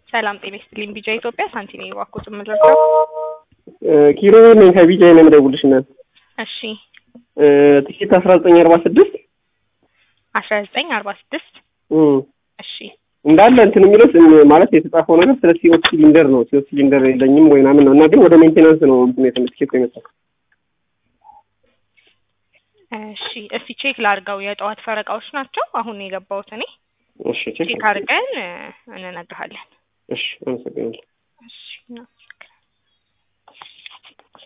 ሰላም ጤና ይስጥልኝ። ቢጃ ኢትዮጵያ ሳንቲኔ እባክዎት የምንረዳው? ኪሮ ነኝ ከቢጃ ነው የምደውልሽ እናት። እሺ ትኬት አስራ ዘጠኝ አርባ ስድስት አስራ ዘጠኝ አርባ ስድስት እሺ እንዳለ እንትን የሚለው ስም- ማለት የተጻፈው ነገር ስለ ሲኦት ሲሊንደር ነው። ሲኦት ሲሊንደር የለኝም ወይ ምናምን ነው እና ግን ወደ ሜንቴናንስ ነው እንትን የተ- ትኬቱ የመጣው። እሺ እስቲ ቼክ ላድርገው። የጠዋት ፈረቃዎች ናቸው አሁን የገባሁት እኔ። እሺ ቼክ ቼክ አድርገን እ፣ እንነግርሃለን። እሺ አመሰግናለሁ። እሺ